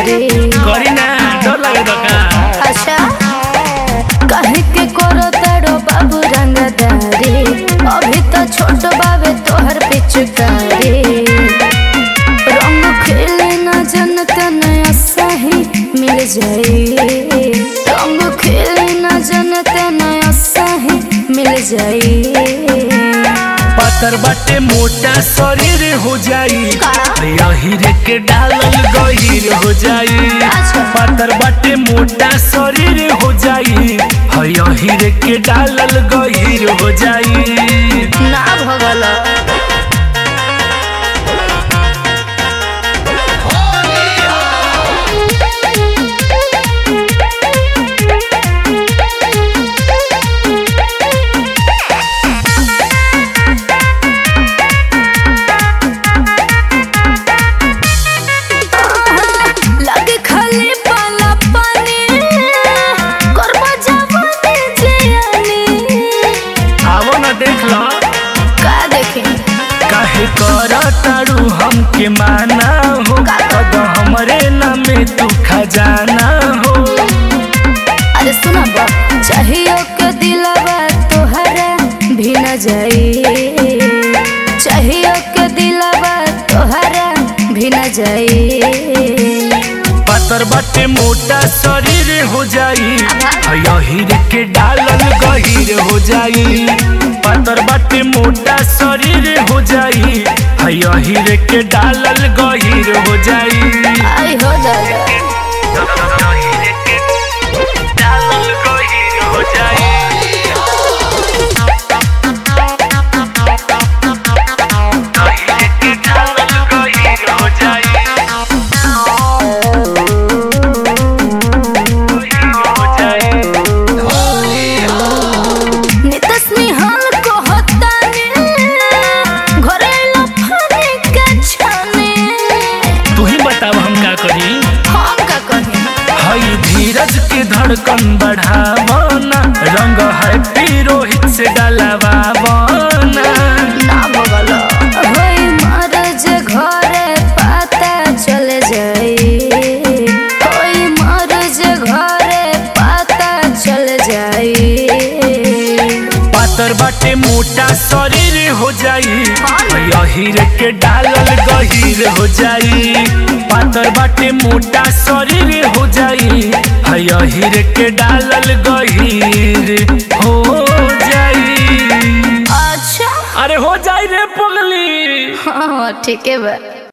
प्यारे करी ना डर लगे तो का अच्छा कहे के करो तड़ो बाबू रंगदारी अभी तो छोट बाबे तोहर पिचकारी रंग खेले न जनत नया सही मिल जाई रंग खेले न जनत नया सही मिल जाई पातर बाटे मोटा शरीर हो जाई का? यही के डालल गहीर हो जाई अच्छा। पातर बाटे मोटा शरीर हो जाई यही के डालल गहीर हो जाई ना भगला लगे खाली पाला पानी करबा जवानी जियानी आवो न देख लो का देखे काहे कर तारू हमके माना हो अब हमरे नामे तू खजाना हो अरे सुना बा चाहिए के दिलवा तोहरा भी न जाई चाहिए के दिलवा तोहरा भी न जाई पातर बाटे मोटा शरीर हो जाई यही के डालल गहीर हो जाई पातर बाटे मोटा शरीर हो जाई यही के डालल गहीर हो जाई आई हो दादा डालल गहीर हो जाई यही के डालल गहीर हो जाई हो जाई नितस निहाल को हताने घरे लफाने के छाने तू ही बताव हम का करी हम का कहे हई धीरज के धड़कन बढ़ावना रंग है रोहित से डलवावना ना बगल होई मरज घरे पता चल जाई होई मरज घरे पता चल जाई पातर बाटे मोटा शरीर हो जाई यही के डालल गहीर हो जाई पातर बाटे मोटा शरीर हो जाई यही के डालल गहीर हो जाई अच्छा अरे हो जाई रे पगली हाँ ठीक है बा